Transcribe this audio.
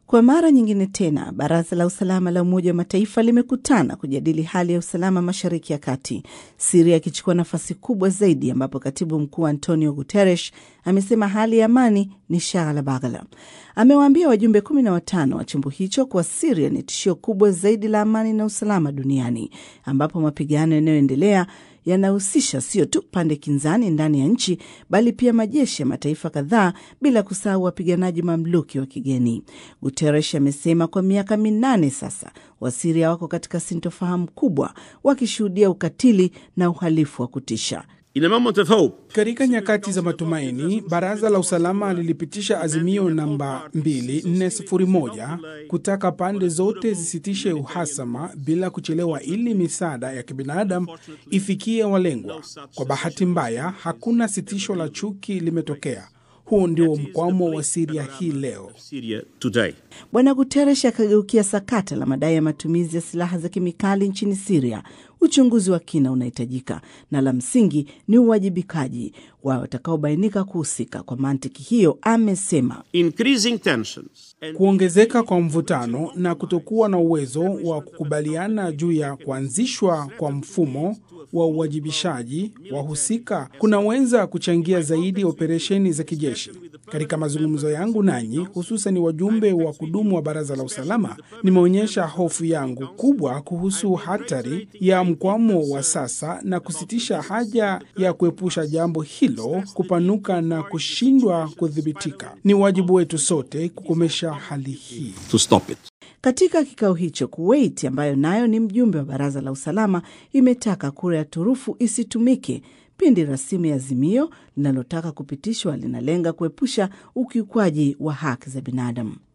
Kwa mara nyingine tena, baraza la usalama la Umoja wa Mataifa limekutana kujadili hali ya usalama mashariki ya kati, Siria ikichukua nafasi kubwa zaidi, ambapo katibu mkuu Antonio Guterres amesema hali ya amani ni shaghala baghala. Amewaambia wajumbe kumi na watano wa chombo hicho kuwa Siria ni tishio kubwa zaidi la amani na usalama duniani, ambapo mapigano yanayoendelea yanahusisha sio tu pande kinzani ndani ya nchi bali pia majeshi ya mataifa kadhaa bila kusahau wapiganaji mamluki wa kigeni. Guterres amesema kwa miaka minane sasa Wasiria wako katika sintofahamu kubwa, wakishuhudia ukatili na uhalifu wa kutisha. Katika nyakati za matumaini, baraza la usalama lilipitisha azimio namba 2401 kutaka pande zote zisitishe uhasama bila kuchelewa ili misaada ya kibinadamu ifikie walengwa. Kwa bahati mbaya, hakuna sitisho la chuki limetokea. Huo ndio mkwamo wa Siria hii leo. Bwana Guterres akageukia sakata la madai ya matumizi ya silaha za kemikali nchini Siria. Uchunguzi wa kina unahitajika na la msingi ni uwajibikaji wa watakaobainika kuhusika. Kwa mantiki hiyo, amesema kuongezeka kwa mvutano na kutokuwa na uwezo wa kukubaliana juu ya kuanzishwa kwa mfumo wa uwajibishaji wahusika kunaweza kuchangia zaidi operesheni za kijeshi. Katika mazungumzo yangu nanyi, hususan wajumbe wa kudumu wa baraza la usalama, nimeonyesha hofu yangu kubwa kuhusu hatari ya mkwamo wa sasa na kusitisha haja ya kuepusha jambo hilo kupanuka na kushindwa kudhibitika. Ni wajibu wetu sote kukomesha hali hii. Katika kikao hicho, Kuwait ambayo nayo ni mjumbe wa baraza la usalama imetaka kura ya turufu isitumike pindi rasimu ya azimio linalotaka kupitishwa linalenga kuepusha ukiukwaji wa haki za binadamu.